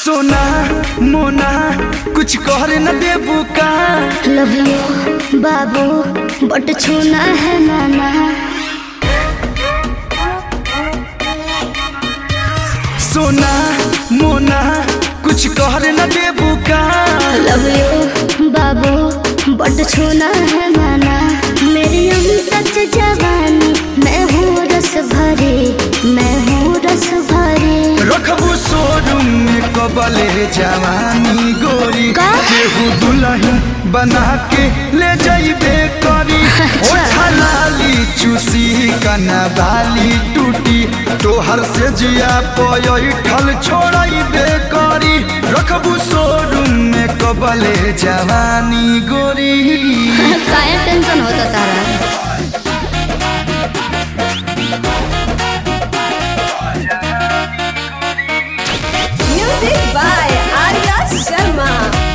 सोना मोना कुछ कर न देबू का लव यू बाबू बट छूना है नाना सोना मोना कुछ कर न देबू का लव यू बाबू बट छूना है नाना मेरी अमृत जवानी मैं हूँ रस भरी मैं हूँ रस भरी रखबू शोरूम में कबले जवानी गोरी का? केहू दुल्हन बना के ले जाइबे करी अच्छा। ओठा लाली चूसी कना बाली टूटी तोहर से जिया पयल छोड़ाइबे करी रखबू शोरूम में कबले जवानी गोरी काय टेंशन होता तारा Music by Arya Sharma.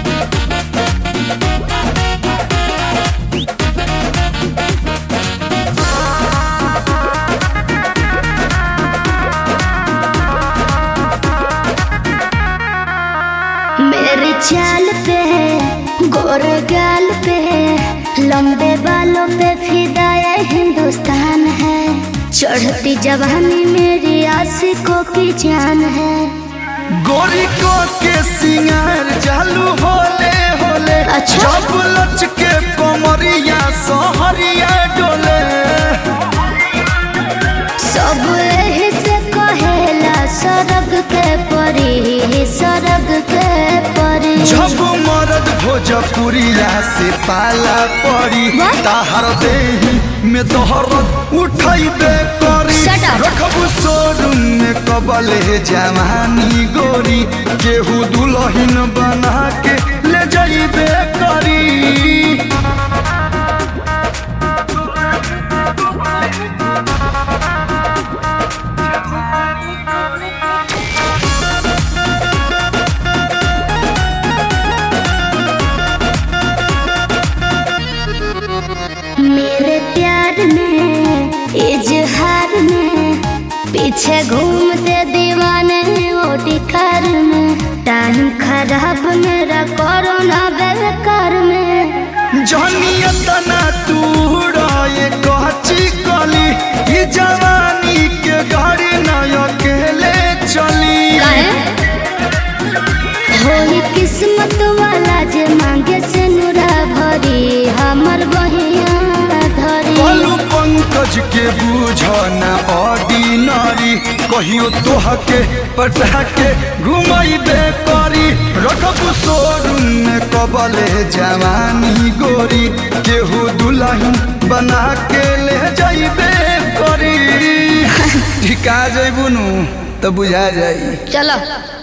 मेरे चाल पे गोरे गाल पे लंबे बालों पे फिदाया हिंदुस्तान है चढ़ती जवानी मेरी आशिकों की जान है गोरी को के सिंगार चालू होले होले अच्छा। जब लच के कमरिया सहरिया डोले सब एही से कहेला सरग के परी सरग के परी जब मरद भोजपुरिया से पाला पड़ी What? ताहर देही में तोहर उठैबे करी Shut up. रखबू शोरूम में कबले जवानी गोरी केहू दुल्हन बना के ले जाइबे करी मेरे प्यार में इजहार में पीछे घूमते दीवाने ओटी कार में टाइम खराब मेरा कोरोना बेकार में जहनिया तना तू ये कहची कली ई जवानी के गाड़ी न अकेले चली होई किस्मत वाला जे मांगे से नुरा भरी हमर बहिया धरी बोलू पंकज के बूझ न ऑर्डिनरी कहियो तोह के पटा के घुमाइबे करी रखबू शोरूम में कबले जवानी गोरी केहू दुल्हन बना के ले जाइबे करी ठिका जइबू नु तो बुझा जाई चलो